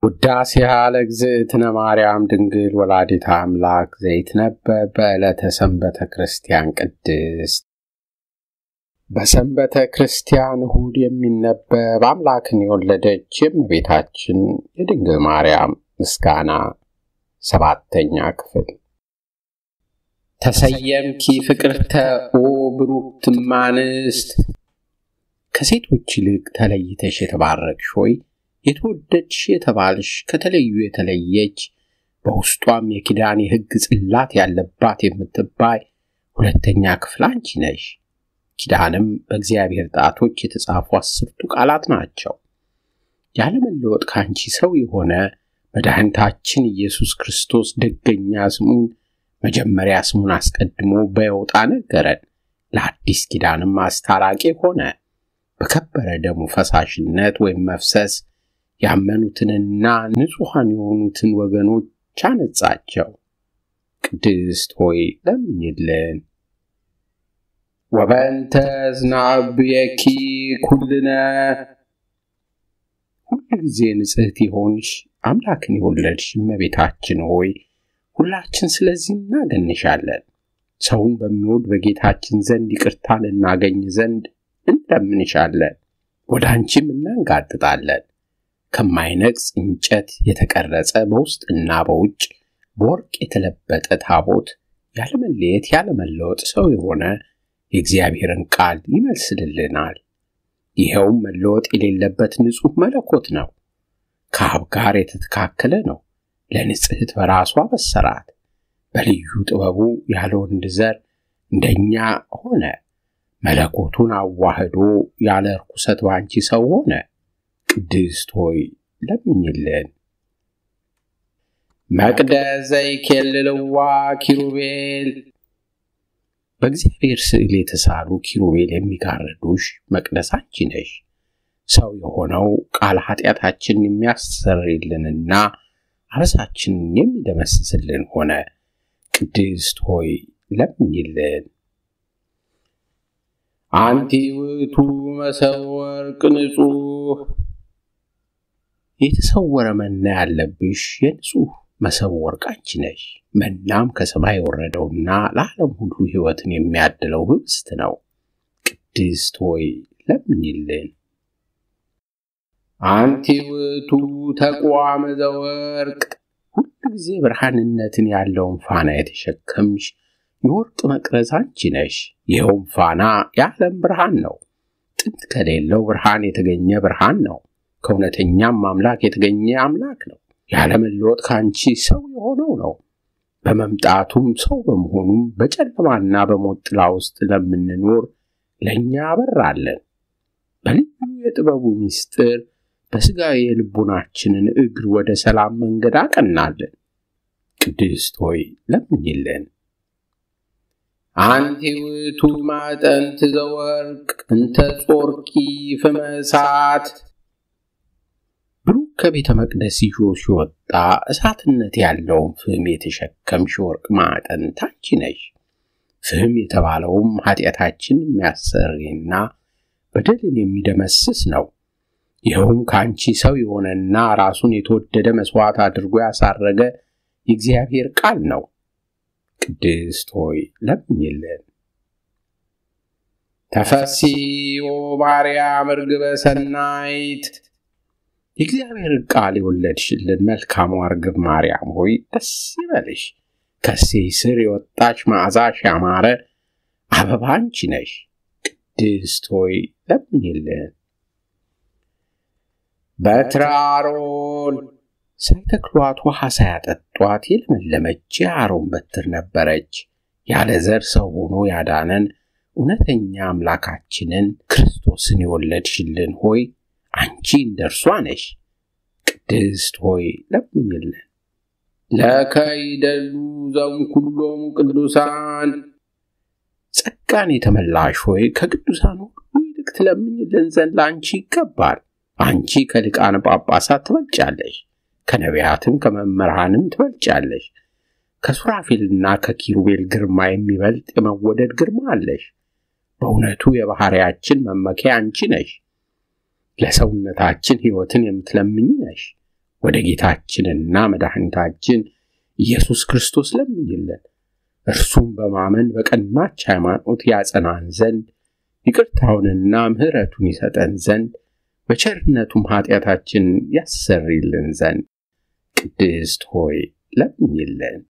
ውዳሴሃ ለእግዝእትነ ማርያም ድንግል ወላዲተ አምላክ ዘይትነበብ በዕለተ ሰንበተ ክርስቲያን ቅድስት። በሰንበተ ክርስቲያን እሁድ የሚነበብ አምላክን የወለደች የእመቤታችን የድንግል ማርያም ምስጋና ሰባተኛ ክፍል። ተሰየምኪ ፍቅርተ ኦ ብሩክት እማንስት፣ ከሴቶች ይልቅ ተለይተሽ የተባረክሽ ሆይ የተወደድሽ የተባልሽ ከተለዩ የተለየች በውስጧም የኪዳን የሕግ ጽላት ያለባት የምትባይ ሁለተኛ ክፍል አንቺ ነሽ። ኪዳንም በእግዚአብሔር ጣቶች የተጻፉ አስርቱ ቃላት ናቸው። ያለመለወጥ ከአንቺ ሰው የሆነ መድኃኒታችን ኢየሱስ ክርስቶስ ደገኛ ስሙን መጀመሪያ ስሙን አስቀድሞ በየውጣ ነገረን። ለአዲስ ኪዳንም አስታራቂ ሆነ። በከበረ ደሙ ፈሳሽነት ወይም መፍሰስ ያመኑትንና ንጹሐን የሆኑትን ወገኖች አነጻቸው። ቅድስት ሆይ ለምኝልን። ወበንተ ዝናብየኪ ኩልነ ሁሉ ጊዜ ንጽሕት የሆንሽ አምላክን የወለድሽ እመቤታችን ሆይ ሁላችን ስለዚህ እናገንሻለን። ሰውን በሚወድ በጌታችን ዘንድ ይቅርታን እናገኝ ዘንድ እንደምንሻለን። ወደ አንቺም እናንጋጥጣለን። ከማይነቅጽ እንጨት የተቀረጸ በውስጥና በውጭ በወርቅ የተለበጠ ታቦት ያለመለየት ያለመለወጥ ሰው የሆነ የእግዚአብሔርን ቃል ይመስልልናል። ይኸውም መለወጥ የሌለበት ንጹሕ መለኮት ነው። ከአብ ጋር የተተካከለ ነው። ለንጽሕት በራሷ በሰራት። በልዩ ጥበቡ ያለ ወንድ ዘር እንደኛ ሆነ። መለኮቱን አዋህዶ ያለ ርኩሰት ባንቺ ሰው ሆነ። ቅድስት ሆይ ለምኝልን። መቅደስ ዘይኬልልዋ ኪሩቤል በእግዚአብሔር ስዕል የተሳሉ ኪሩቤል የሚጋርዱሽ መቅደስ አንቺ ነሽ። ሰው የሆነው ቃል ኃጢአታችንን የሚያሰርይልንና አበሳችንን የሚደመስስልን ሆነ። ቅድስት ሆይ ለምኝልን። አንቲ ውእቱ መሰብ ወርቅ ንጹሕ የተሰወረ መና ያለብሽ የንጹሕ መሰብ ወርቅ አንቺ ነሽ። መናም ከሰማይ የወረደውና ለዓለም ሁሉ ሕይወትን የሚያድለው ህብስት ነው። ቅድስት ሆይ ለምኝልን። አንቲ ውእቱ ተቋመ ዘወርቅ ሁሉ ጊዜ ብርሃንነትን ያለውን ፋና የተሸከምሽ የወርቅ መቅረዝ አንቺ ነሽ። ይኸውም ፋና የዓለም ብርሃን ነው። ጥንት ከሌለው ብርሃን የተገኘ ብርሃን ነው። ከእውነተኛም አምላክ የተገኘ አምላክ ነው። ያለመለወጥ ከአንቺ ሰው የሆነው ነው። በመምጣቱም ሰው በመሆኑም በጨለማና በሞት ጥላ ውስጥ ለምንኖር ለእኛ አበራለን። በልዩ የጥበቡ ምስጢር በሥጋዊ የልቡናችንን እግር ወደ ሰላም መንገድ አቀናለን። ቅድስት ሆይ ለምኝልን። አንቲ ውእቱ ማዕጠንት ዘወርቅ እንተ ጾርኪ ፍመ እሳት ብሩክ ከቤተ መቅደስ ይዞ ሲወጣ እሳትነት ያለውን ፍም የተሸከምሽ ወርቅ ማዕጠንት አንቺ ነሽ። ፍም የተባለውም ኃጢአታችን የሚያሰርይና በደልን የሚደመስስ ነው። ይኸውም ከአንቺ ሰው የሆነና ራሱን የተወደደ መሥዋዕት አድርጎ ያሳረገ የእግዚአብሔር ቃል ነው። ቅድስት ሆይ ለምኝልን። ተፈሲ ኦ ማርያም እርግበ ሰናይት የእግዚአብሔር ቃል የወለድሽልን መልካሟ እርግብ ማርያም ሆይ ደስ ይበልሽ። ከእሴይ ስር የወጣች መዓዛሽ ያማረ አበባ አንቺ ነሽ። ቅድስት ሆይ ለምኝልን። በትረ አሮን ሳይተክሏት ውሃ ሳያጠጧት የለመለመች የአሮን በትር ነበረች። ያለ ዘር ሰው ሆኖ ያዳነን እውነተኛ አምላካችንን ክርስቶስን የወለድሽልን ሆይ አንቺ እንደ እርሷ ነሽ። ቅድስት ሆይ ለምኝልን። ለከይደሉ ዘእምኩሎሙ ቅዱሳን ጸጋን የተመላሽ ሆይ ከቅዱሳን ሁሉ ይልቅ ትለምኝልን ዘንድ ለአንቺ ይገባል። አንቺ ከሊቃነ ጳጳሳት ትበልጫለሽ፣ ከነቢያትም ከመምህራንም ትበልጫለሽ። ከሱራፌልና ከኪሩቤል ግርማ የሚበልጥ የመወደድ ግርማ አለሽ። በእውነቱ የባሕርያችን መመኪያ አንቺ ነሽ። ለሰውነታችን ሕይወትን የምትለምኝ ነሽ። ወደ ጌታችንና መድኃኒታችን ኢየሱስ ክርስቶስ ለምኝልን። እርሱም በማመን በቀናች ሃይማኖት ያጸናን ዘንድ ይቅርታውንና ምሕረቱን ይሰጠን ዘንድ በቸርነቱም ኃጢአታችንን ያሰርይልን ዘንድ ቅድስት ሆይ ለምኝልን።